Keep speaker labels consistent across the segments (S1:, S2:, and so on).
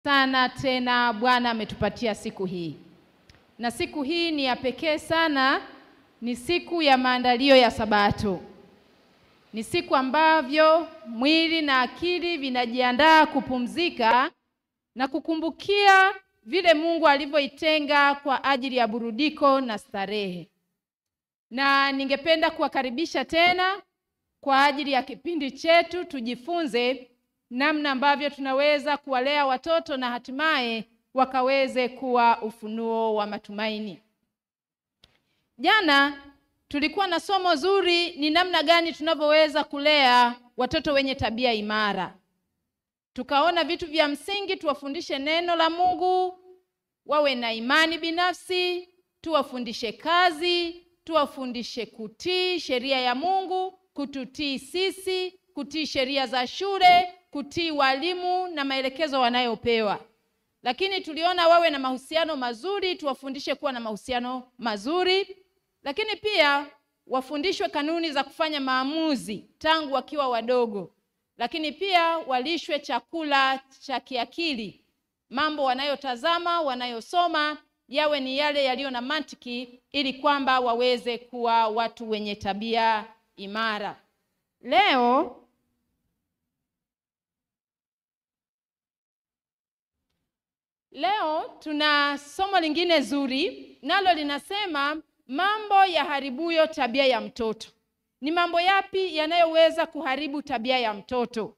S1: sana tena Bwana ametupatia siku hii, na siku hii ni ya pekee sana. Ni siku ya maandalio ya Sabato, ni siku ambavyo mwili na akili vinajiandaa kupumzika na kukumbukia vile Mungu alivyoitenga kwa ajili ya burudiko na starehe. Na ningependa kuwakaribisha tena kwa ajili ya kipindi chetu, tujifunze namna ambavyo tunaweza kuwalea watoto na hatimaye wakaweze kuwa ufunuo wa matumaini. Jana tulikuwa na somo zuri, ni namna gani tunavyoweza kulea watoto wenye tabia imara. Tukaona vitu vya msingi, tuwafundishe neno la Mungu, wawe na imani binafsi, tuwafundishe kazi, tuwafundishe kutii sheria ya Mungu, kututii sisi, kutii sheria za shule, kutii walimu na maelekezo wanayopewa. Lakini tuliona wawe na mahusiano mazuri, tuwafundishe kuwa na mahusiano mazuri, lakini pia wafundishwe kanuni za kufanya maamuzi tangu wakiwa wadogo, lakini pia walishwe chakula cha kiakili. Mambo wanayotazama, wanayosoma yawe ni yale yaliyo na mantiki, ili kwamba waweze kuwa watu wenye tabia imara. Leo Leo tuna somo lingine zuri, nalo linasema mambo yaharibuyo tabia ya mtoto. Ni mambo yapi yanayoweza kuharibu tabia ya mtoto?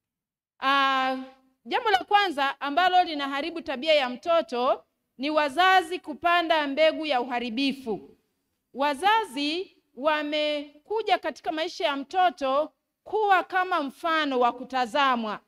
S1: Ah, jambo la kwanza ambalo linaharibu tabia ya mtoto ni wazazi kupanda mbegu ya uharibifu. Wazazi wamekuja katika maisha ya mtoto kuwa kama mfano wa kutazamwa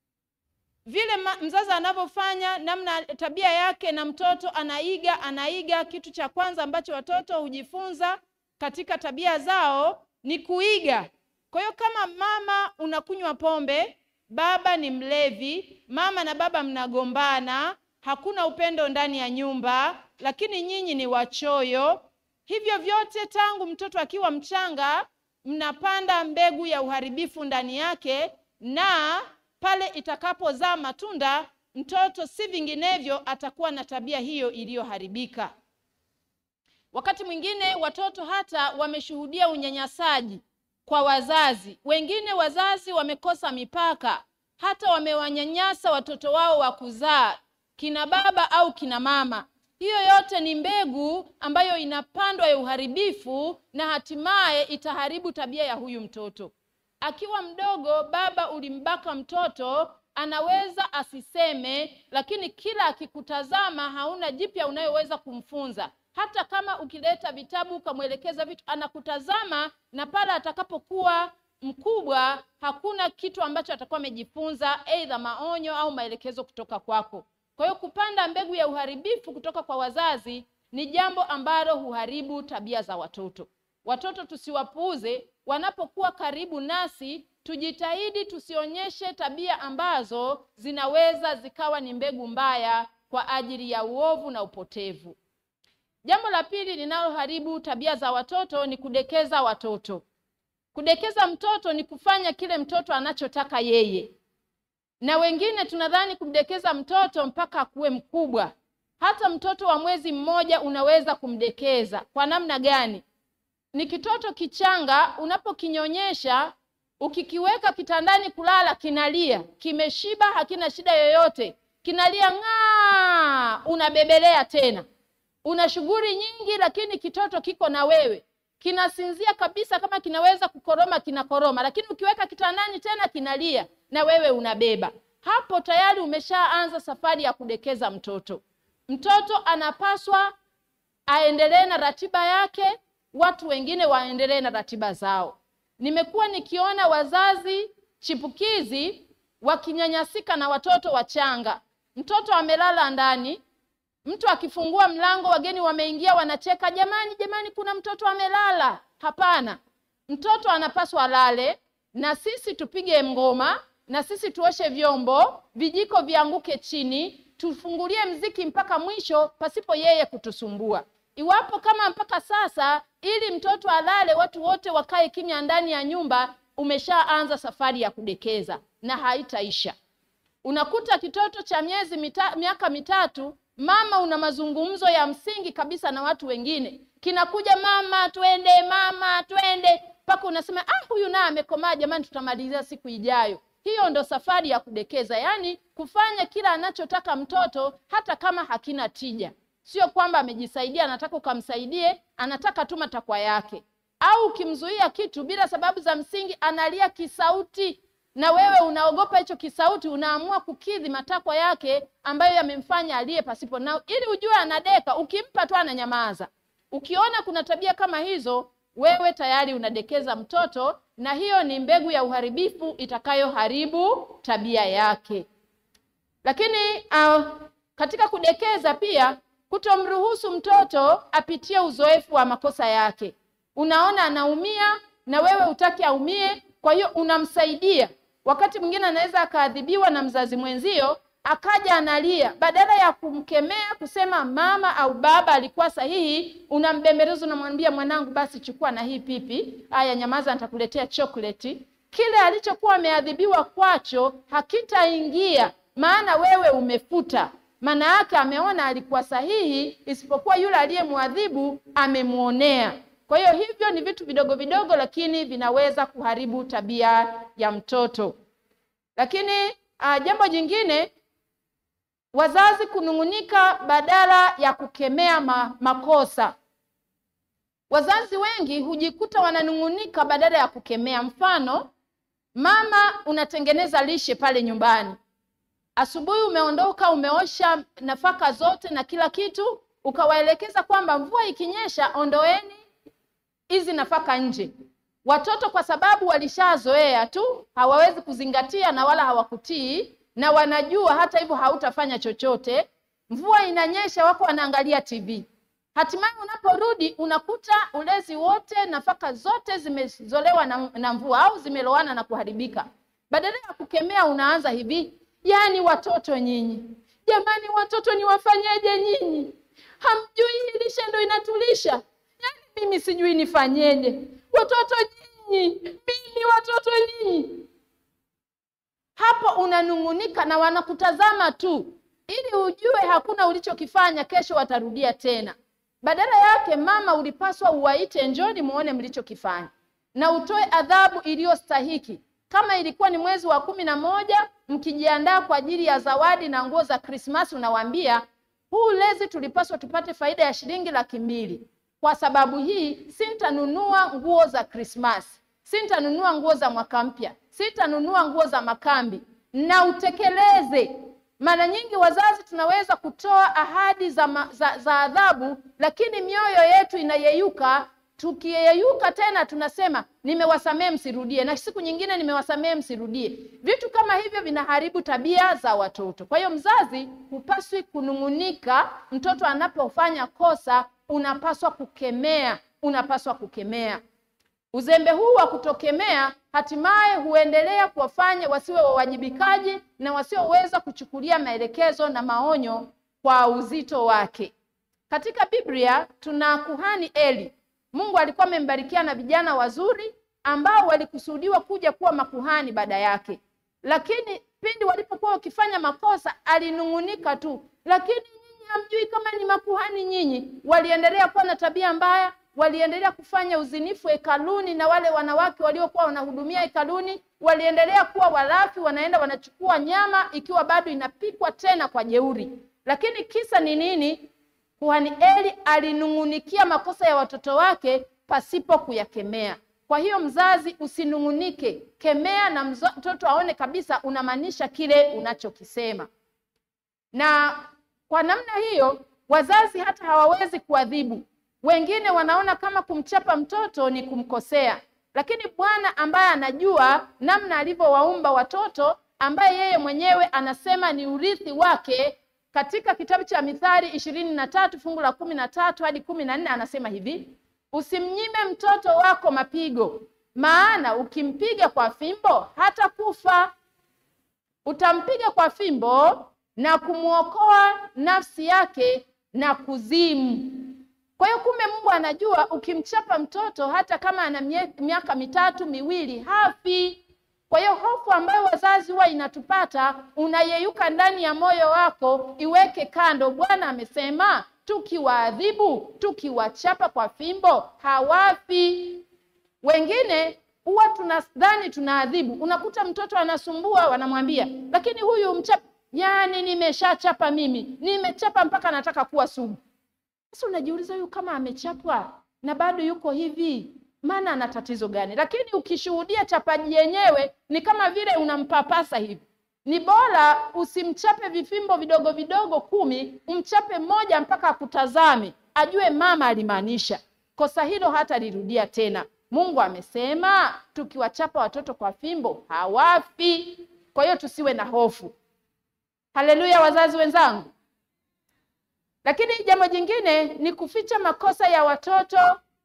S1: vile mzazi anavyofanya namna tabia yake, na mtoto anaiga anaiga. Kitu cha kwanza ambacho watoto hujifunza katika tabia zao ni kuiga. Kwa hiyo kama mama unakunywa pombe, baba ni mlevi, mama na baba mnagombana, hakuna upendo ndani ya nyumba, lakini nyinyi ni wachoyo, hivyo vyote tangu mtoto akiwa mchanga mnapanda mbegu ya uharibifu ndani yake na pale itakapozaa matunda, mtoto si vinginevyo atakuwa na tabia hiyo iliyoharibika. Wakati mwingine watoto hata wameshuhudia unyanyasaji kwa wazazi wengine. Wazazi wamekosa mipaka, hata wamewanyanyasa watoto wao wa kuzaa, kina baba au kina mama. Hiyo yote ni mbegu ambayo inapandwa ya uharibifu, na hatimaye itaharibu tabia ya huyu mtoto. Akiwa mdogo, baba ulimbaka mtoto, anaweza asiseme, lakini kila akikutazama hauna jipya unayoweza kumfunza. Hata kama ukileta vitabu ukamwelekeza vitu, anakutazama na pale atakapokuwa mkubwa, hakuna kitu ambacho atakuwa amejifunza, aidha maonyo au maelekezo kutoka kwako. Kwa hiyo kupanda mbegu ya uharibifu kutoka kwa wazazi ni jambo ambalo huharibu tabia za watoto. Watoto tusiwapuuze wanapokuwa karibu nasi, tujitahidi tusionyeshe tabia ambazo zinaweza zikawa ni mbegu mbaya kwa ajili ya uovu na upotevu. Jambo la pili linaloharibu tabia za watoto ni kudekeza watoto. Kudekeza mtoto ni kufanya kile mtoto anachotaka yeye, na wengine tunadhani kumdekeza mtoto mpaka akuwe mkubwa. Hata mtoto wa mwezi mmoja unaweza kumdekeza. Kwa namna gani? Ni kitoto kichanga, unapokinyonyesha ukikiweka kitandani kulala, kinalia, kimeshiba, hakina shida yoyote, kinalia ng'aa, unabebelea tena, una shughuli nyingi, lakini kitoto kiko na wewe, kinasinzia kabisa. Kama kinaweza kukoroma, kinakoroma, lakini ukiweka kitandani tena kinalia, na wewe unabeba. Hapo tayari umeshaanza safari ya kudekeza mtoto. Mtoto anapaswa aendelee na ratiba yake watu wengine waendelee na ratiba zao. Nimekuwa nikiona wazazi chipukizi wakinyanyasika na watoto wachanga. Mtoto amelala ndani, mtu akifungua mlango, wageni wameingia, wanacheka, jamani, jamani, kuna mtoto amelala. Hapana, mtoto anapaswa alale, na sisi tupige ngoma, na sisi tuoshe vyombo, vijiko vianguke chini, tufungulie mziki mpaka mwisho, pasipo yeye kutusumbua. Iwapo kama mpaka sasa ili mtoto alale watu wote wakae kimya ndani ya nyumba, umeshaanza safari ya kudekeza na haitaisha. Unakuta kitoto cha miezi mita, miaka mitatu, mama una mazungumzo ya msingi kabisa na watu wengine, kinakuja mama, twende mama, twende, mpaka unasema ah, huyu naye amekomaa, jamani, tutamalizia siku ijayo. Hiyo ndo safari ya kudekeza, yaani kufanya kila anachotaka mtoto hata kama hakina tija. Sio kwamba amejisaidia, anataka ukamsaidie, anataka tu matakwa yake. Au ukimzuia kitu bila sababu za msingi, analia kisauti, na wewe unaogopa hicho kisauti, unaamua kukidhi matakwa yake ambayo yamemfanya aliye pasipo na, ili ujue anadeka. Ukimpa tu ananyamaza. Ukiona kuna tabia kama hizo, wewe tayari unadekeza mtoto, na hiyo ni mbegu ya uharibifu itakayoharibu tabia yake. Lakini uh, katika kudekeza pia kutomruhusu mtoto apitie uzoefu wa makosa yake. Unaona anaumia na wewe hutaki aumie, kwa hiyo unamsaidia. Wakati mwingine anaweza akaadhibiwa na mzazi mwenzio, akaja analia, badala ya kumkemea kusema mama au baba alikuwa sahihi, unambembeleza, unamwambia mwanangu, basi chukua na hii pipi, haya, nyamaza, nitakuletea chokoleti. Kile alichokuwa ameadhibiwa kwacho hakitaingia, maana wewe umefuta maana yake ameona alikuwa sahihi, isipokuwa yule aliyemwadhibu amemwonea. Kwa hiyo hivyo ni vitu vidogo vidogo, lakini vinaweza kuharibu tabia ya mtoto. Lakini uh, jambo jingine, wazazi kunung'unika badala ya kukemea ma, makosa. Wazazi wengi hujikuta wananung'unika badala ya kukemea. Mfano, mama unatengeneza lishe pale nyumbani Asubuhi umeondoka umeosha nafaka zote na kila kitu, ukawaelekeza kwamba mvua ikinyesha, ondoeni hizi nafaka nje. Watoto kwa sababu walishazoea tu, hawawezi kuzingatia na wala hawakutii, na wanajua hata hivyo hautafanya chochote. Mvua inanyesha, wako wanaangalia TV. Hatimaye unaporudi unakuta ulezi wote, nafaka zote zimezolewa na, na mvua au zimelowana na kuharibika. Badala ya kukemea, unaanza hivi Yaani watoto nyinyi, jamani, watoto niwafanyeje nyinyi? Hamjui hii lishe ndo inatulisha? Yaani mimi sijui nifanyeje? Watoto nyinyi, mimi watoto nyinyi. Hapo unanung'unika na wanakutazama tu, ili ujue hakuna ulichokifanya, kesho watarudia tena. Badala yake, mama, ulipaswa uwaite, njoni muone mlichokifanya, na utoe adhabu iliyostahiki. Kama ilikuwa ni mwezi wa kumi na moja mkijiandaa kwa ajili ya zawadi na nguo za Krismasi, unawaambia huu lezi tulipaswa tupate faida ya shilingi laki mbili. Kwa sababu hii sintanunua nguo za Krismasi, sintanunua nguo za mwaka mpya, sintanunua nguo za makambi, na utekeleze. Mara nyingi wazazi tunaweza kutoa ahadi za, ma, za, za adhabu, lakini mioyo yetu inayeyuka tukiyeyuka tena tunasema nimewasamehe msirudie, na siku nyingine nimewasamehe msirudie. Vitu kama hivyo vinaharibu tabia za watoto. Kwa hiyo mzazi hupaswi kunung'unika. Mtoto anapofanya kosa, unapaswa kukemea, unapaswa kukemea. Uzembe huu wa kutokemea hatimaye huendelea kuwafanya wasiwe wawajibikaji na wasioweza kuchukulia maelekezo na maonyo kwa uzito wake. Katika Biblia tuna kuhani Eli. Mungu alikuwa amembarikia na vijana wazuri ambao walikusudiwa kuja kuwa makuhani baada yake, lakini pindi walipokuwa wakifanya makosa alinung'unika tu, lakini nyinyi hamjui kama ni makuhani nyinyi. Waliendelea kuwa na tabia mbaya, waliendelea kufanya uzinifu hekaluni, na wale wanawake waliokuwa wanahudumia hekaluni waliendelea kuwa walafi, wanaenda wanachukua nyama ikiwa bado inapikwa tena kwa jeuri. Lakini kisa ni nini? Kuhani Eli alinung'unikia makosa ya watoto wake pasipo kuyakemea. Kwa hiyo mzazi, usinung'unike, kemea na mtoto aone kabisa unamaanisha kile unachokisema. Na kwa namna hiyo wazazi hata hawawezi kuadhibu. Wengine wanaona kama kumchapa mtoto ni kumkosea, lakini Bwana ambaye anajua namna alivyowaumba watoto, ambaye yeye mwenyewe anasema ni urithi wake katika kitabu cha Mithali ishirini na tatu fungu la kumi na tatu hadi kumi na nne anasema hivi: usimnyime mtoto wako mapigo, maana ukimpiga kwa fimbo hata kufa. Utampiga kwa fimbo na kumwokoa nafsi yake na kuzimu. Kwa hiyo kumbe Mungu anajua ukimchapa mtoto hata kama ana miaka mitatu miwili hafi. Kwa hiyo hofu ambayo wazazi huwa inatupata, unayeyuka ndani ya moyo wako, iweke kando. Bwana amesema tukiwaadhibu, tukiwachapa kwa fimbo hawafi. Wengine huwa tunadhani tunaadhibu, unakuta mtoto anasumbua, wanamwambia lakini huyu mchapa, yani nimeshachapa mimi, nimechapa mpaka nataka kuwa sugu. Sasa unajiuliza huyu kama amechapwa na bado yuko hivi, maana ana tatizo gani? Lakini ukishuhudia chapaji yenyewe ni kama vile unampapasa hivi. Ni bora usimchape vifimbo vidogo vidogo kumi, umchape mmoja mpaka akutazame, ajue mama alimaanisha. Kosa hilo hata lirudia tena. Mungu amesema tukiwachapa watoto kwa fimbo hawafi. Kwa hiyo tusiwe na hofu. Haleluya, wazazi wenzangu. Lakini jambo jingine ni kuficha makosa ya watoto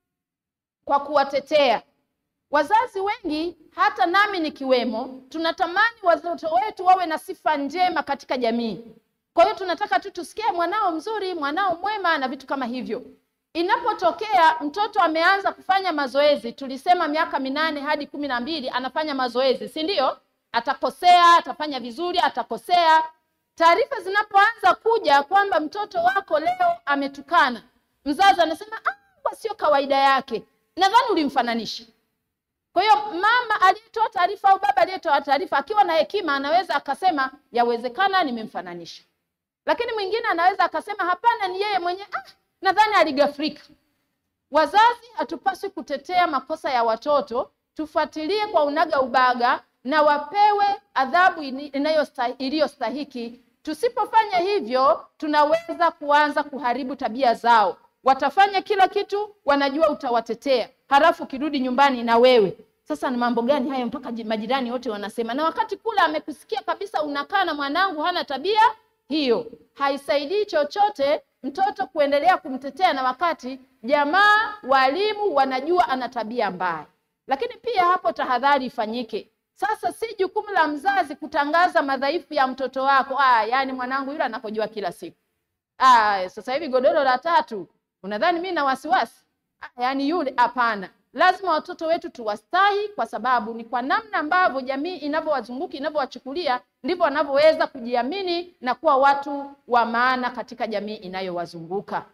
S1: kwa kuwatetea. Wazazi wengi, hata nami nikiwemo, tunatamani watoto wetu wawe na sifa njema katika jamii. Kwa hiyo tunataka tu tusikie mwanao mzuri, mwanao mwema na vitu kama hivyo. Inapotokea mtoto ameanza kufanya mazoezi, tulisema miaka minane hadi kumi na mbili anafanya mazoezi, si ndio? Atakosea, atafanya vizuri, atakosea. Taarifa zinapoanza kuja kwamba mtoto wako leo ametukana, mzazi anasema ah, sio kawaida yake, nadhani ulimfananisha. Kwa hiyo mama aliyetoa taarifa au baba aliyetoa taarifa akiwa na hekima anaweza akasema yawezekana nimemfananisha, lakini mwingine anaweza akasema hapana, ni yeye mwenyewe ah, nadhani aligafrika. Wazazi hatupaswi kutetea makosa ya watoto, tufuatilie kwa unaga ubaga na wapewe adhabu iliyostahiki. Tusipofanya hivyo, tunaweza kuanza kuharibu tabia zao. Watafanya kila kitu, wanajua utawatetea, halafu ukirudi nyumbani na wewe sasa, ni mambo gani hayo mpaka majirani wote wanasema, na wakati kule amekusikia kabisa unakaa na mwanangu hana tabia hiyo. Haisaidii chochote mtoto kuendelea kumtetea, na wakati jamaa, walimu wanajua ana tabia mbaya. Lakini pia hapo tahadhari ifanyike. Sasa si jukumu la mzazi kutangaza madhaifu ya mtoto wako. Ah, yani mwanangu yule anakojua kila siku. Ah, sasa hivi godoro la tatu, unadhani mimi na wasiwasi? Ah, yani yule hapana. Lazima watoto wetu tuwastahi, kwa sababu ni kwa namna ambavyo jamii inavyowazunguka inavyowachukulia ndivyo wanavyoweza kujiamini na kuwa watu wa maana katika jamii inayowazunguka.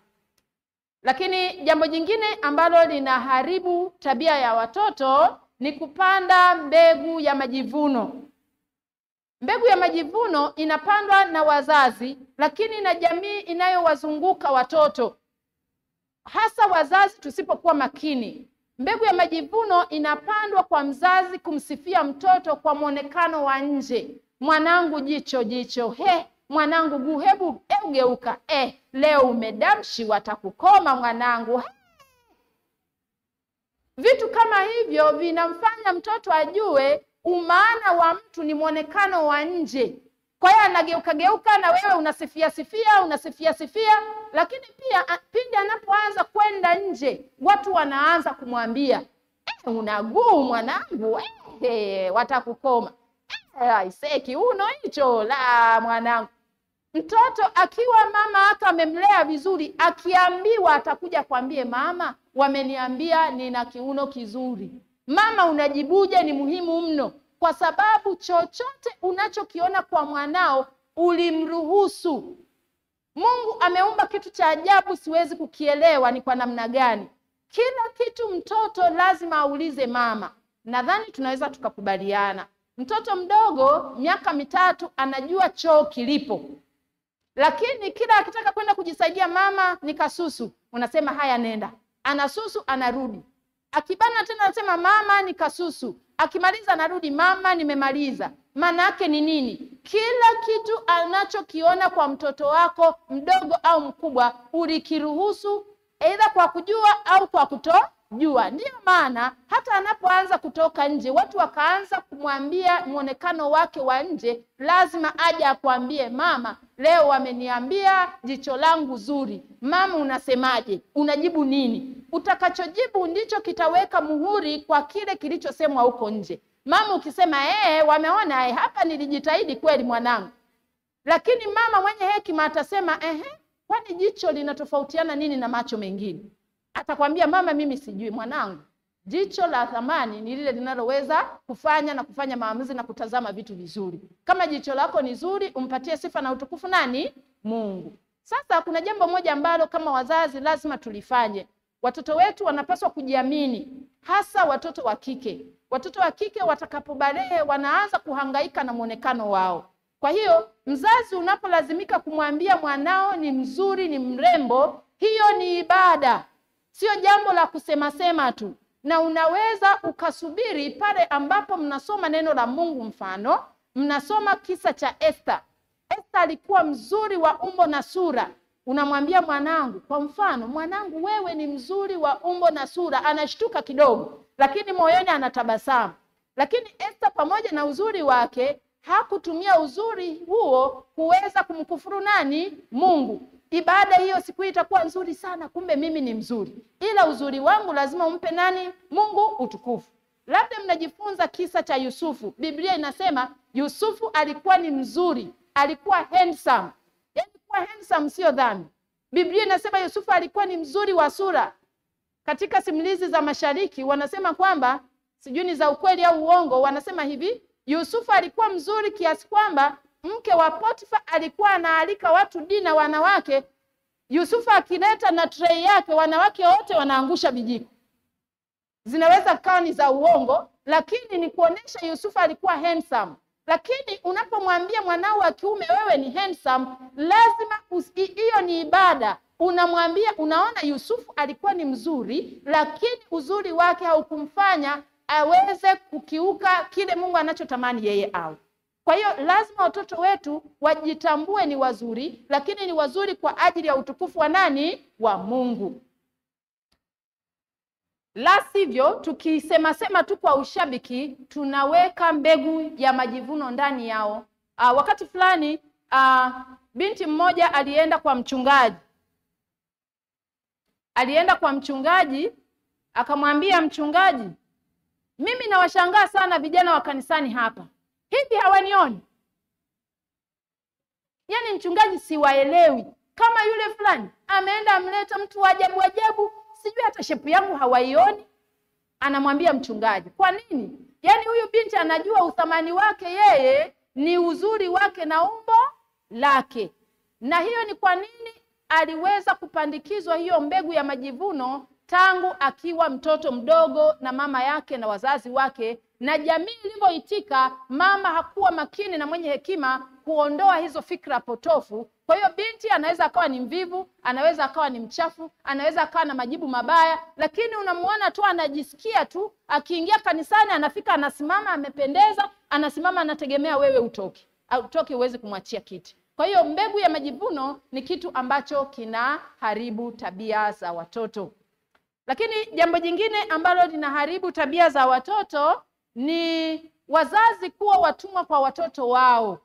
S1: Lakini jambo jingine ambalo linaharibu tabia ya watoto ni kupanda mbegu ya majivuno. Mbegu ya majivuno inapandwa na wazazi, lakini na jamii inayowazunguka watoto, hasa wazazi tusipokuwa makini. Mbegu ya majivuno inapandwa kwa mzazi kumsifia mtoto kwa mwonekano wa nje. Mwanangu jicho jicho, he, mwanangu guu, hebu hebu geuka, eh, leo umedamshi, watakukoma mwanangu. He. Vitu kama hivyo vinamfanya mtoto ajue umaana wa mtu ni mwonekano wa nje. Kwa hiyo anageuka geuka, na wewe unasifia sifia, unasifia sifia, lakini pia pindi anapoanza kwenda nje, watu wanaanza kumwambia eh, una guu mwanangu, eh, watakukoma eh, aisee, kiuno hicho la mwanangu. Mtoto akiwa mama aka amemlea vizuri, akiambiwa atakuja kwambie mama, wameniambia nina kiuno kizuri. Mama unajibuje? Ni muhimu mno, kwa sababu chochote unachokiona kwa mwanao ulimruhusu. Mungu ameumba kitu cha ajabu, siwezi kukielewa ni kwa namna gani. Kila kitu mtoto lazima aulize mama. Nadhani tunaweza tukakubaliana, mtoto mdogo miaka mitatu anajua choo kilipo lakini kila akitaka kwenda kujisaidia, mama ni kasusu, unasema haya, nenda. Anasusu, anarudi. Akibana tena anasema mama ni kasusu, akimaliza anarudi, mama nimemaliza. Maana yake ni nini? Kila kitu anachokiona kwa mtoto wako mdogo au mkubwa ulikiruhusu, aidha kwa kujua au kwa kutojua. Ndiyo maana hata anapoanza kutoka nje, watu wakaanza kumwambia mwonekano wake wa nje, lazima aje akwambie mama, leo wameniambia jicho langu zuri. Mama, unasemaje? Unajibu nini? Utakachojibu ndicho kitaweka muhuri kwa kile kilichosemwa huko nje. Mama ukisema ee, wameona ee, hapa nilijitahidi kweli mwanangu, lakini mama mwenye hekima atasema ehe, kwani jicho linatofautiana nini na macho mengine? Atakwambia mama, mimi sijui mwanangu, Jicho la thamani ni lile linaloweza kufanya na kufanya maamuzi na kutazama vitu vizuri. Kama jicho lako ni zuri, umpatie sifa na utukufu nani? Mungu. Sasa kuna jambo moja ambalo kama wazazi lazima tulifanye. Watoto wetu wanapaswa kujiamini, hasa watoto wa kike. Watoto wa kike watakapobalehe, wanaanza kuhangaika na mwonekano wao. Kwa hiyo mzazi unapolazimika kumwambia mwanao ni mzuri, ni mrembo, hiyo ni ibada, sio jambo la kusemasema tu na unaweza ukasubiri pale ambapo mnasoma neno la Mungu. Mfano, mnasoma kisa cha Esther. Esther alikuwa mzuri wa umbo na sura. Unamwambia mwanangu, kwa mfano, mwanangu, wewe ni mzuri wa umbo na sura. Anashtuka kidogo, lakini moyoni anatabasamu. Lakini Esther pamoja na uzuri wake hakutumia uzuri huo kuweza kumkufuru nani? Mungu. Ibada hiyo siku hii itakuwa nzuri sana, kumbe mimi ni mzuri, ila uzuri wangu lazima umpe nani? Mungu utukufu. Labda mnajifunza kisa cha Yusufu. Biblia inasema Yusufu alikuwa ni mzuri, alikuwa handsome. Yaani kuwa handsome sio dhambi. Biblia inasema Yusufu alikuwa ni mzuri wa sura. Katika simulizi za Mashariki wanasema kwamba, sijui ni za ukweli au uongo, wanasema hivi, Yusufu alikuwa mzuri kiasi kwamba mke wa Potifa alikuwa anaalika watu dina wanawake. Yusufu akileta na trei yake, wanawake wote wanaangusha vijiko. Zinaweza kuwa ni za uongo, lakini ni kuonesha Yusufu alikuwa handsome. Lakini unapomwambia mwanao wa kiume wewe ni handsome, lazima hiyo ni ibada. Unamwambia, unaona, Yusufu alikuwa ni mzuri, lakini uzuri wake haukumfanya aweze kukiuka kile Mungu anachotamani yeye awe. Kwa hiyo lazima watoto wetu wajitambue ni wazuri, lakini ni wazuri kwa ajili ya utukufu wa nani? Wa Mungu. La sivyo, tukisema sema tu kwa ushabiki, tunaweka mbegu ya majivuno ndani yao. Aa, wakati fulani aa, binti mmoja alienda kwa mchungaji, alienda kwa mchungaji akamwambia mchungaji, mimi nawashangaa sana vijana wa kanisani hapa hivi hawanioni? Yaani mchungaji, siwaelewi. Kama yule fulani ameenda amleta mtu wa ajabu ajabu, sijui hata shepu yangu hawaioni. Anamwambia mchungaji, kwa nini? Yaani huyu binti anajua uthamani wake yeye ni uzuri wake na umbo lake, na hiyo ni kwa nini aliweza kupandikizwa hiyo mbegu ya majivuno tangu akiwa mtoto mdogo na mama yake na wazazi wake na jamii ilivyoitika. Mama hakuwa makini na mwenye hekima kuondoa hizo fikra potofu. Kwa hiyo binti anaweza akawa ni mvivu, anaweza akawa ni mchafu, anaweza akawa na majibu mabaya, lakini unamuona tu anajisikia tu, akiingia kanisani anafika, anasimama, amependeza, anasimama, anategemea wewe utoke, utoke uweze kumwachia kiti. Kwa hiyo mbegu ya majivuno ni kitu ambacho kinaharibu tabia za watoto. Lakini jambo jingine ambalo linaharibu tabia za watoto ni wazazi kuwa watumwa kwa watoto wao.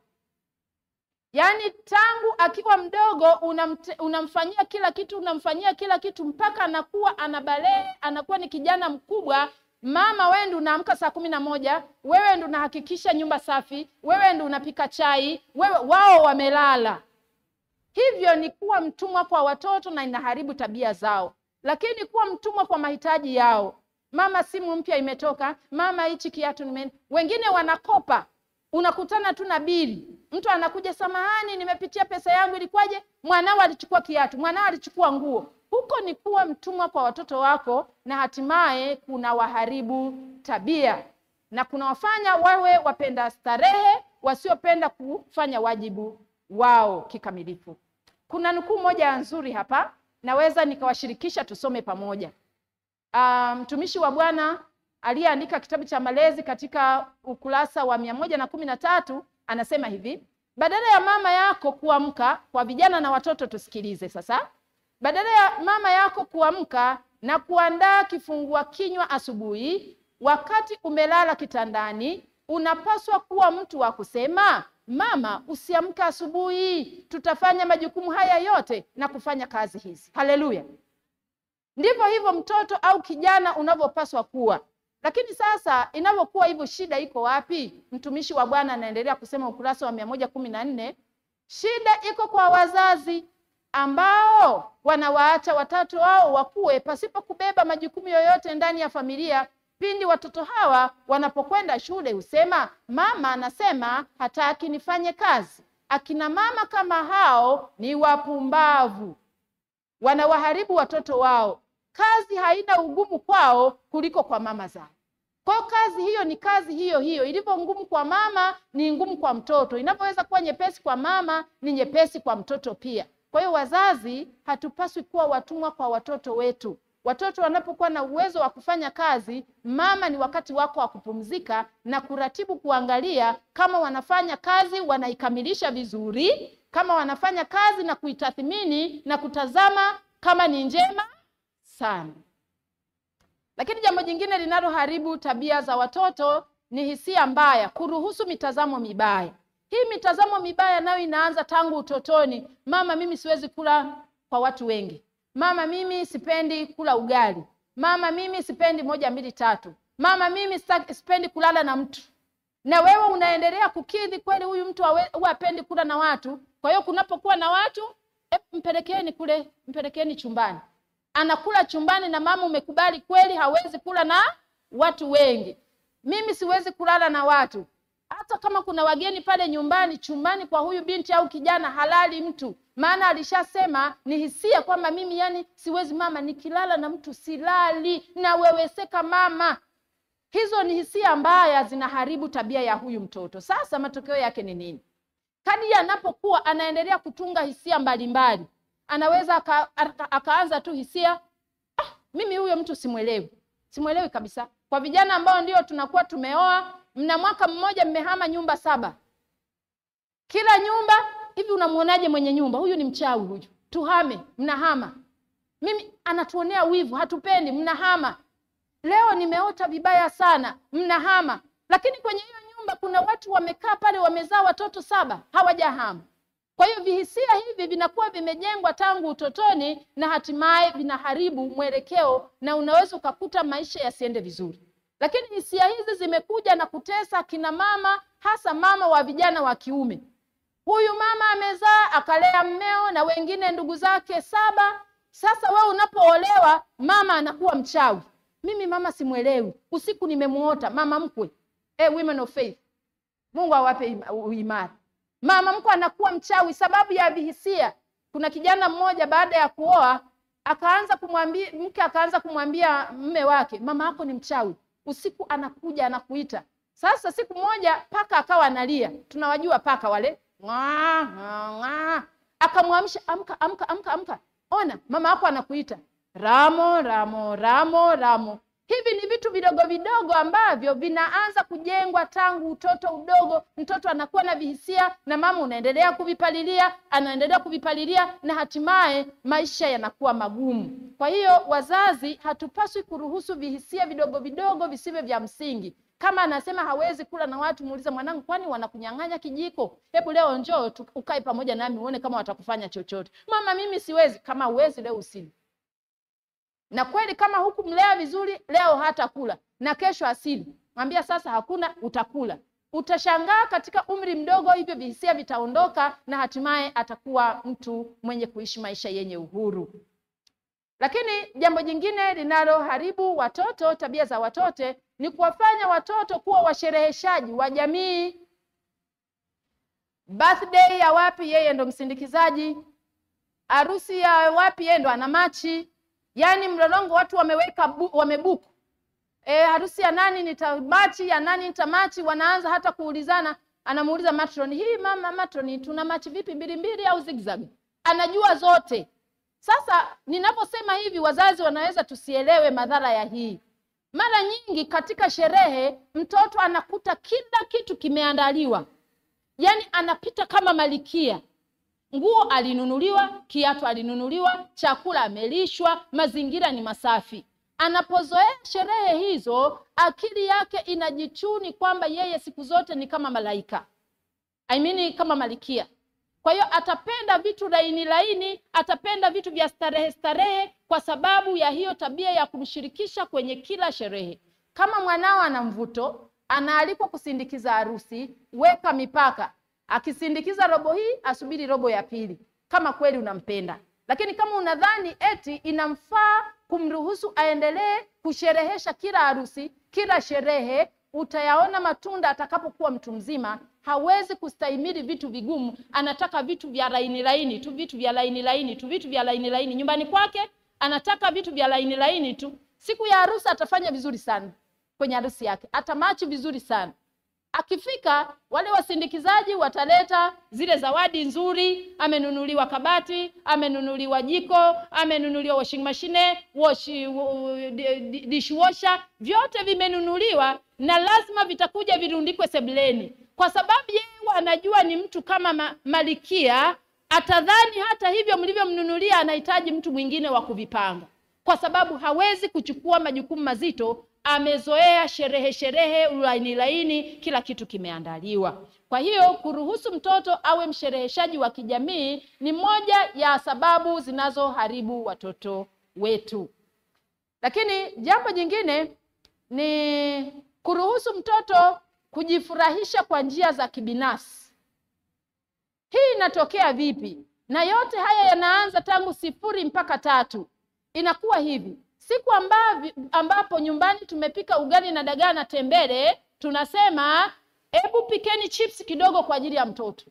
S1: Yaani tangu akiwa mdogo unamte, unamfanyia kila kitu, unamfanyia kila kitu mpaka anakuwa anabalehe, anakuwa ni kijana mkubwa. Mama, wewe ndio unaamka saa kumi na moja, wewe ndio unahakikisha nyumba safi, wewe ndio unapika chai, wewe wao wamelala. Hivyo ni kuwa mtumwa kwa watoto na inaharibu tabia zao. Lakini kuwa mtumwa kwa mahitaji yao Mama, simu mpya imetoka, mama, hichi kiatu nime. Wengine wanakopa, unakutana tu na bili, mtu anakuja, samahani, nimepitia pesa yangu, ilikuwaje? Mwanao alichukua kiatu, mwanao alichukua nguo. Huko ni kuwa mtumwa kwa watoto wako, na hatimaye kuna waharibu tabia na kunawafanya wawe wapenda starehe, wasiopenda kufanya wajibu wao kikamilifu. Kuna nukuu moja nzuri hapa, naweza nikawashirikisha tusome pamoja. Mtumishi um, wa Bwana aliyeandika kitabu cha malezi katika ukurasa wa mia moja na kumi na tatu anasema hivi: badala ya mama yako kuamka, kwa vijana na watoto tusikilize sasa. Badala ya mama yako kuamka na kuandaa kifungua kinywa asubuhi, wakati umelala kitandani, unapaswa kuwa mtu wa kusema, mama, usiamke asubuhi, tutafanya majukumu haya yote na kufanya kazi hizi. Haleluya! Ndivyo hivyo mtoto au kijana unavyopaswa kuwa. Lakini sasa inavyokuwa hivyo, shida iko wapi? Mtumishi wa Bwana anaendelea kusema ukurasa wa mia moja kumi na nne shida iko kwa wazazi ambao wanawaacha watoto wao wakue pasipo kubeba majukumu yoyote ndani ya familia. pindi watoto hawa wanapokwenda shule husema, mama anasema hataki nifanye kazi. Akina mama kama hao ni wapumbavu, wanawaharibu watoto wao. Kazi haina ugumu kwao kuliko kwa mama zao. Kwa hiyo kazi hiyo ni kazi hiyo hiyo, ilivyo ngumu kwa mama ni ngumu kwa mtoto, inavyoweza kuwa nyepesi kwa mama ni nyepesi kwa mtoto pia. Kwa hiyo wazazi, hatupaswi kuwa watumwa kwa watoto wetu. Watoto wanapokuwa na uwezo wa kufanya kazi, mama ni wakati wako wa kupumzika na kuratibu, kuangalia kama wanafanya kazi wanaikamilisha vizuri, kama wanafanya kazi na kuitathmini na kutazama kama ni njema sana. Lakini jambo jingine linaloharibu tabia za watoto ni hisia mbaya, kuruhusu mitazamo mibaya. Hii mitazamo mibaya nayo inaanza tangu utotoni. Mama, mimi siwezi kula kwa watu wengi. Mama, mimi sipendi kula ugali. Mama, mimi sipendi moja mbili tatu. Mama, mimi sipendi kulala na mtu. Na wewe unaendelea kukidhi kweli, huyu mtu huwa hapendi kula na watu. Kwa hiyo kunapokuwa na watu e, mpelekeni kule, mpelekeni chumbani anakula chumbani na mama umekubali kweli hawezi kula na watu wengi. Mimi siwezi kulala na watu, hata kama kuna wageni pale nyumbani. Chumbani kwa huyu binti au kijana halali mtu, maana alishasema ni hisia kwamba mimi yani siwezi mama, nikilala na mtu silali, naweweseka mama. Hizo ni hisia mbaya, zinaharibu tabia ya huyu mtoto. Sasa matokeo yake ni nini? Kadri anapokuwa anaendelea kutunga hisia mbalimbali mbali anaweza aka, aka, akaanza tu hisia ah, mimi huyo mtu simwelewi, simwelewi kabisa. Kwa vijana ambao ndio tunakuwa tumeoa, mna mwaka mmoja mmehama nyumba saba, kila nyumba hivi, unamwonaje mwenye nyumba huyu? Ni mchawi huyu, tuhame. Mnahama, mimi anatuonea wivu, hatupendi, mnahama. Leo nimeota vibaya sana, mnahama. Lakini kwenye hiyo nyumba kuna watu wamekaa pale, wamezaa watoto saba, hawajahama. Kwa hiyo vihisia hivi vinakuwa vimejengwa tangu utotoni na hatimaye vinaharibu mwelekeo, na unaweza ukakuta maisha yasiende vizuri. Lakini hisia hizi zimekuja na kutesa kina mama, hasa mama wa vijana wa kiume. Huyu mama amezaa akalea mmeo na wengine ndugu zake saba. Sasa wewe unapoolewa, mama anakuwa mchawi. Mimi mama simwelewi, usiku nimemuota mama mkwe. Eh, women of faith, Mungu awape uimara mama mkwe anakuwa mchawi sababu ya vihisia. Kuna kijana mmoja baada ya kuoa akaanza kumwambia mke, akaanza kumwambia mme wake, mama yako ni mchawi, usiku anakuja anakuita. Sasa siku moja paka akawa analia, tunawajua paka wale, akamwamsha, amka, amka, amka, amka, ona mama yako anakuita, Ramo, Ramo, Ramo, Ramo. Hivi ni vitu vidogo vidogo ambavyo vinaanza kujengwa tangu utoto udogo. Mtoto anakuwa na vihisia na mama unaendelea kuvipalilia, anaendelea kuvipalilia na hatimaye maisha yanakuwa magumu. Kwa hiyo wazazi, hatupaswi kuruhusu vihisia vidogo vidogo visivyo vya msingi. Kama anasema hawezi kula na watu, muulize mwanangu, kwani wanakunyang'anya kijiko? Hebu leo njoo ukae pamoja nami uone kama watakufanya chochote. Mama, mimi siwezi. Kama huwezi leo usili na kweli kama hukumlea vizuri leo hata kula na kesho asili, mwambia sasa hakuna, utakula. Utashangaa katika umri mdogo hivyo vihisia vitaondoka na hatimaye atakuwa mtu mwenye kuishi maisha yenye uhuru. Lakini jambo jingine linaloharibu watoto, tabia za watoto, ni kuwafanya watoto kuwa washereheshaji wa jamii. Birthday ya wapi, yeye ndo msindikizaji. Harusi ya wapi, yeye ndo ana machi Yaani mlolongo watu wameweka bu, wamebuku e, harusi ya nani nitamachi, ya nani nitamachi. Wanaanza hata kuulizana, anamuuliza matron, hii mama matron, tuna machi vipi, mbili mbili au zigzag? Anajua zote. Sasa ninaposema hivi, wazazi wanaweza tusielewe madhara ya hii. Mara nyingi katika sherehe mtoto anakuta kila kitu kimeandaliwa, yaani anapita kama malikia nguo alinunuliwa, kiatu alinunuliwa, chakula amelishwa, mazingira ni masafi. Anapozoea sherehe hizo, akili yake inajichuni kwamba yeye siku zote ni kama malaika, I mean kama malikia. Kwa hiyo atapenda vitu laini laini, atapenda vitu vya starehe starehe, kwa sababu ya hiyo tabia ya kumshirikisha kwenye kila sherehe. Kama mwanao ana mvuto, anaalikwa kusindikiza harusi, weka mipaka akisindikiza robo hii asubiri robo ya pili, kama kweli unampenda. Lakini kama unadhani eti inamfaa kumruhusu aendelee kusherehesha kila harusi, kila sherehe, utayaona matunda atakapokuwa mtu mzima. Hawezi kustahimili vitu vigumu, anataka vitu vya laini laini tu, vitu vya laini laini tu, vitu vya laini laini. Nyumbani kwake anataka vitu vya laini laini tu. Siku ya harusi atafanya vizuri sana kwenye harusi yake, atamachi vizuri sana. Akifika wale wasindikizaji wataleta zile zawadi nzuri, amenunuliwa kabati, amenunuliwa jiko, amenunuliwa washing machine, wash, dishwasher, vyote vimenunuliwa na lazima vitakuja virundikwe sebuleni, kwa sababu yeye anajua ni mtu kama ma, malikia. Atadhani hata hivyo mlivyomnunulia anahitaji mtu mwingine wa kuvipanga, kwa sababu hawezi kuchukua majukumu mazito amezoea sherehe sherehe, laini laini, kila kitu kimeandaliwa. Kwa hiyo kuruhusu mtoto awe mshereheshaji wa kijamii ni moja ya sababu zinazoharibu watoto wetu. Lakini jambo jingine ni kuruhusu mtoto kujifurahisha kwa njia za kibinafsi. Hii inatokea vipi? Na yote haya yanaanza tangu sifuri mpaka tatu. Inakuwa hivi siku ambavi, ambapo nyumbani tumepika ugali na dagaa na tembele, tunasema hebu pikeni chips kidogo kwa ajili ya mtoto.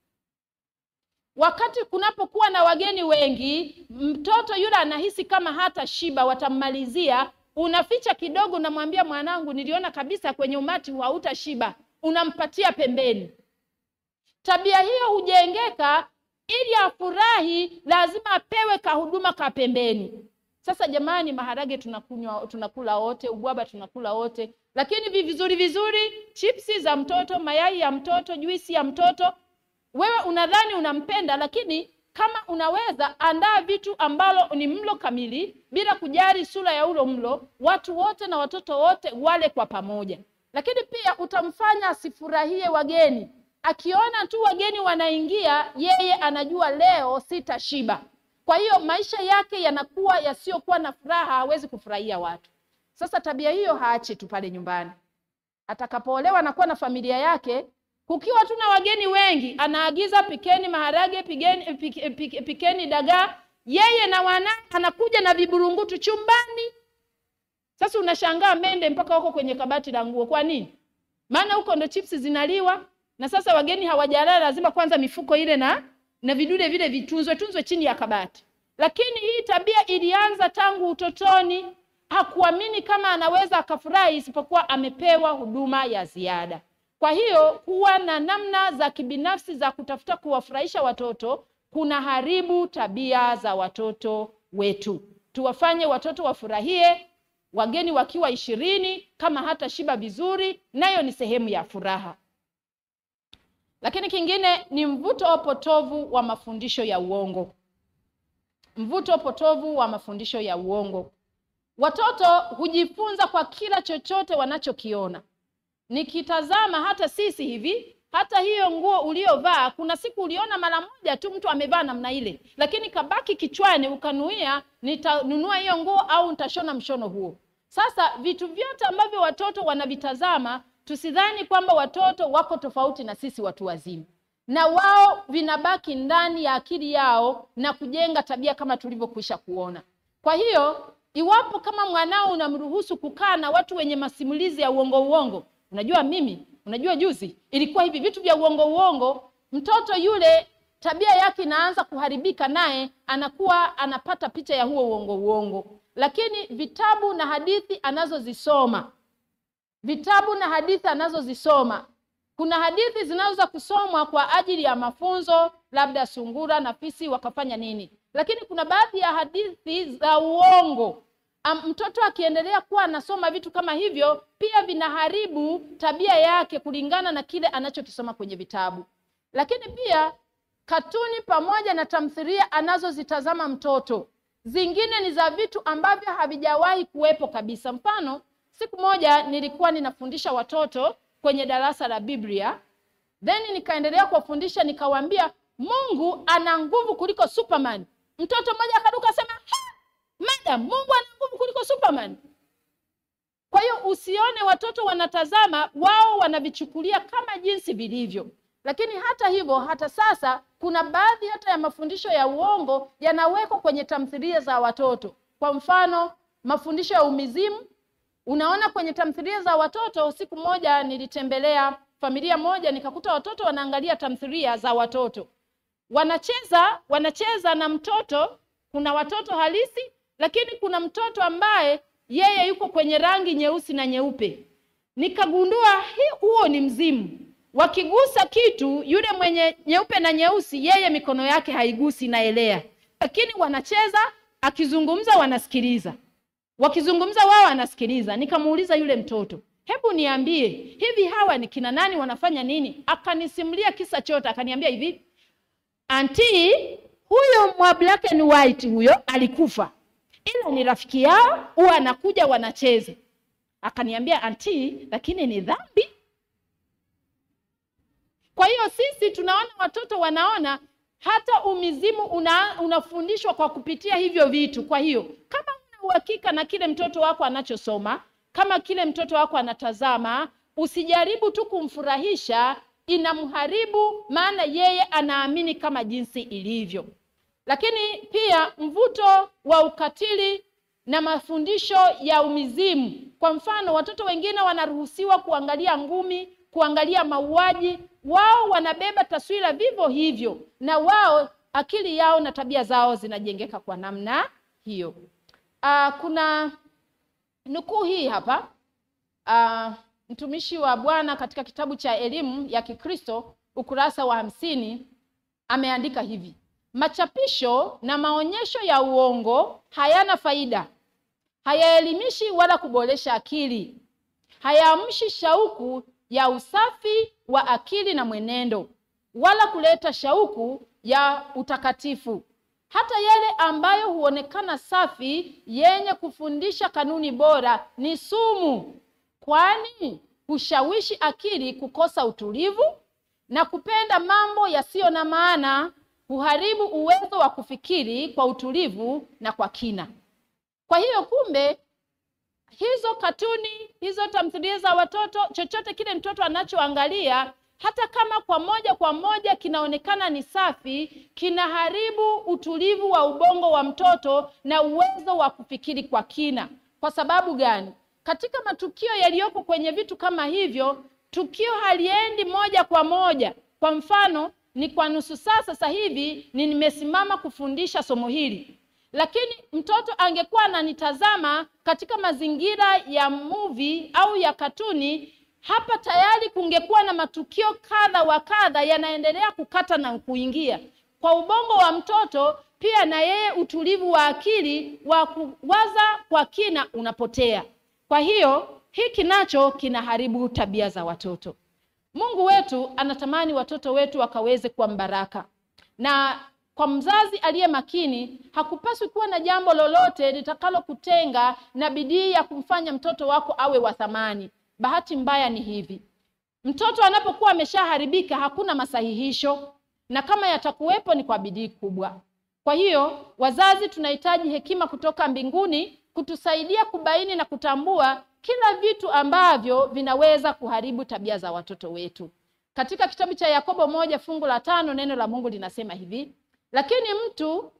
S1: Wakati kunapokuwa na wageni wengi, mtoto yule anahisi kama hata shiba, watammalizia. Unaficha kidogo, unamwambia mwanangu, niliona kabisa kwenye umati hautashiba, unampatia pembeni. Tabia hiyo hujengeka, ili afurahi, lazima apewe kahuduma ka pembeni. Sasa jamani, maharage tunakunywa tunakula wote, ubwaba tunakula wote, lakini vizuri vizuri, chipsi za mtoto, mayai ya mtoto, juisi ya mtoto, wewe unadhani unampenda, lakini kama unaweza andaa vitu ambalo ni mlo kamili, bila kujali sura ya ulo mlo, watu wote na watoto wote wale kwa pamoja. Lakini pia utamfanya asifurahie wageni. Akiona tu wageni wanaingia, yeye anajua leo sitashiba. Kwa hiyo maisha yake yanakuwa yasiyokuwa na furaha, hawezi kufurahia watu. Sasa tabia hiyo haache tu pale nyumbani. Atakapoolewa anakuwa na familia yake, kukiwa tu na wageni wengi, anaagiza pikeni maharage, pikeni, pik, pik, pikeni dagaa, yeye na wana anakuja na viburungutu chumbani. Sasa unashangaa mende mpaka huko kwenye kabati la nguo. Kwa nini? Maana huko ndo chipsi zinaliwa, na sasa wageni hawajalala, lazima kwanza mifuko ile na na vidude vile vitunzwe tunzwe chini ya kabati. Lakini hii tabia ilianza tangu utotoni. Hakuamini kama anaweza akafurahi isipokuwa amepewa huduma ya ziada. Kwa hiyo kuwa na namna za kibinafsi za kutafuta kuwafurahisha watoto kuna haribu tabia za watoto wetu. Tuwafanye watoto wafurahie, wageni wakiwa ishirini, kama hata shiba vizuri, nayo ni sehemu ya furaha. Lakini kingine ni mvuto potovu wa mafundisho ya uongo. Mvuto potovu wa mafundisho ya uongo. Watoto hujifunza kwa kila chochote wanachokiona. Nikitazama hata sisi hivi, hata hiyo nguo uliovaa, kuna siku uliona mara moja tu mtu amevaa namna ile, lakini kabaki kichwani, ukanuia nitanunua hiyo nguo au nitashona mshono huo. Sasa vitu vyote ambavyo watoto wanavitazama tusidhani kwamba watoto wako tofauti na sisi watu wazima, na wao vinabaki ndani ya akili yao na kujenga tabia kama tulivyokwisha kuona. Kwa hiyo iwapo kama mwanao unamruhusu kukaa na watu wenye masimulizi ya uongo uongo, unajua mimi, unajua juzi ilikuwa hivi, vitu vya uongo uongo, mtoto yule tabia yake inaanza kuharibika, naye anakuwa anapata picha ya huo uongo uongo. Lakini vitabu na hadithi anazozisoma vitabu na hadithi anazozisoma. Kuna hadithi zinaweza kusomwa kwa ajili ya mafunzo, labda sungura na fisi wakafanya nini, lakini kuna baadhi ya hadithi za uongo. Am, mtoto akiendelea kuwa anasoma vitu kama hivyo, pia vinaharibu tabia yake kulingana na kile anachokisoma kwenye vitabu. Lakini pia katuni pamoja na tamthilia anazozitazama mtoto, zingine ni za vitu ambavyo havijawahi kuwepo kabisa. Mfano, Siku moja nilikuwa ninafundisha watoto kwenye darasa la Biblia, then nikaendelea kuwafundisha, nikawaambia Mungu ana nguvu kuliko Superman. Mtoto mmoja akaruka asema, madam, Mungu ana nguvu kuliko Superman. Kwa hiyo usione watoto wanatazama, wao wanavichukulia kama jinsi vilivyo. Lakini hata hivyo, hata sasa kuna baadhi hata ya mafundisho ya uongo yanawekwa kwenye tamthilia za watoto. Kwa mfano, mafundisho ya umizimu Unaona, kwenye tamthilia za watoto, siku moja nilitembelea familia moja, nikakuta watoto wanaangalia tamthilia za watoto, wanacheza wanacheza na mtoto. Kuna watoto halisi, lakini kuna mtoto ambaye yeye yuko kwenye rangi nyeusi na nyeupe. Nikagundua hii huo ni mzimu. Wakigusa kitu, yule mwenye nyeupe na nyeusi, yeye mikono yake haigusi, inaelea, lakini wanacheza, akizungumza wanasikiliza wakizungumza wao anasikiliza. Nikamuuliza yule mtoto, hebu niambie, hivi hawa ni kina nani, wanafanya nini? Akanisimulia kisa chote, akaniambia hivi, anti, huyo mwa black and white huyo alikufa, ila ni rafiki yao, huwa anakuja wanacheza. Akaniambia anti, lakini ni dhambi. Kwa hiyo sisi tunaona watoto wanaona hata umizimu una, unafundishwa kwa kupitia hivyo vitu. Kwa hiyo kama uhakika na kile mtoto wako anachosoma, kama kile mtoto wako anatazama, usijaribu tu kumfurahisha, inamharibu, maana yeye anaamini kama jinsi ilivyo. Lakini pia mvuto wa ukatili na mafundisho ya umizimu. Kwa mfano, watoto wengine wanaruhusiwa kuangalia ngumi, kuangalia mauaji, wao wanabeba taswira vivyo hivyo, na wao akili yao na tabia zao zinajengeka kwa namna hiyo. Uh, kuna nukuu hii hapa uh, mtumishi wa Bwana katika kitabu cha elimu ya Kikristo ukurasa wa hamsini ameandika hivi: machapisho na maonyesho ya uongo hayana faida, hayaelimishi wala kuboresha akili, hayaamshi shauku ya usafi wa akili na mwenendo, wala kuleta shauku ya utakatifu hata yale ambayo huonekana safi yenye kufundisha kanuni bora ni sumu, kwani hushawishi akili kukosa utulivu na kupenda mambo yasiyo na maana, huharibu uwezo wa kufikiri kwa utulivu na kwa kina. Kwa hiyo kumbe, hizo katuni, hizo tamthilia za watoto, chochote kile mtoto anachoangalia hata kama kwa moja kwa moja kinaonekana ni safi, kinaharibu utulivu wa ubongo wa mtoto na uwezo wa kufikiri kwa kina. Kwa sababu gani? Katika matukio yaliyopo kwenye vitu kama hivyo, tukio haliendi moja kwa moja. Kwa mfano, ni kwa nusu saa sasa hivi ni nimesimama kufundisha somo hili, lakini mtoto angekuwa ananitazama katika mazingira ya movie au ya katuni hapa tayari kungekuwa na matukio kadha wa kadha yanaendelea kukata na kuingia kwa ubongo wa mtoto. Pia na yeye utulivu wa akili wa kuwaza kwa kina unapotea. Kwa hiyo hiki nacho kinaharibu tabia za watoto. Mungu wetu anatamani watoto wetu wakaweze kuwa mbaraka, na kwa mzazi aliye makini hakupaswi kuwa na jambo lolote litakalokutenga na bidii ya kumfanya mtoto wako awe wa thamani. Bahati mbaya ni hivi, mtoto anapokuwa ameshaharibika hakuna masahihisho, na kama yatakuwepo ni kwa bidii kubwa. Kwa hiyo wazazi, tunahitaji hekima kutoka mbinguni kutusaidia kubaini na kutambua kila vitu ambavyo vinaweza kuharibu tabia za watoto wetu. Katika kitabu cha Yakobo moja fungu la tano neno la Mungu linasema hivi: lakini mtu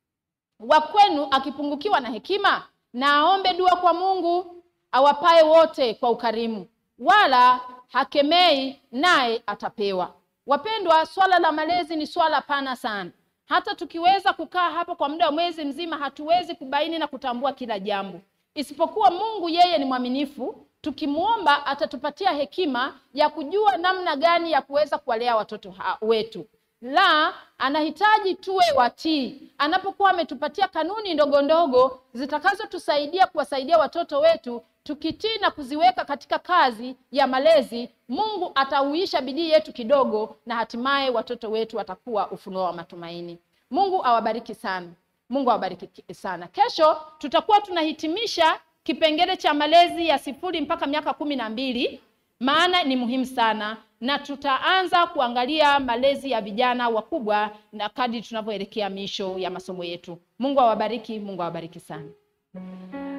S1: wa kwenu akipungukiwa na hekima, na aombe dua kwa Mungu awapaye wote kwa ukarimu, wala hakemei, naye atapewa. Wapendwa, swala la malezi ni swala pana sana. Hata tukiweza kukaa hapo kwa muda wa mwezi mzima, hatuwezi kubaini na kutambua kila jambo, isipokuwa Mungu yeye ni mwaminifu. Tukimwomba atatupatia hekima ya kujua namna gani ya kuweza kuwalea watoto wetu. La, anahitaji tuwe watii anapokuwa ametupatia kanuni ndogo ndogo zitakazotusaidia kuwasaidia watoto wetu. Tukitii na kuziweka katika kazi ya malezi, Mungu atauisha bidii yetu kidogo, na hatimaye watoto wetu watakuwa ufunuo wa matumaini. Mungu awabariki sana. Mungu awabariki sana. Kesho tutakuwa tunahitimisha kipengele cha malezi ya sifuri mpaka miaka kumi na mbili, maana ni muhimu sana na tutaanza kuangalia malezi ya vijana wakubwa na kadri tunavyoelekea misho ya masomo yetu. Mungu awabariki, Mungu awabariki sana.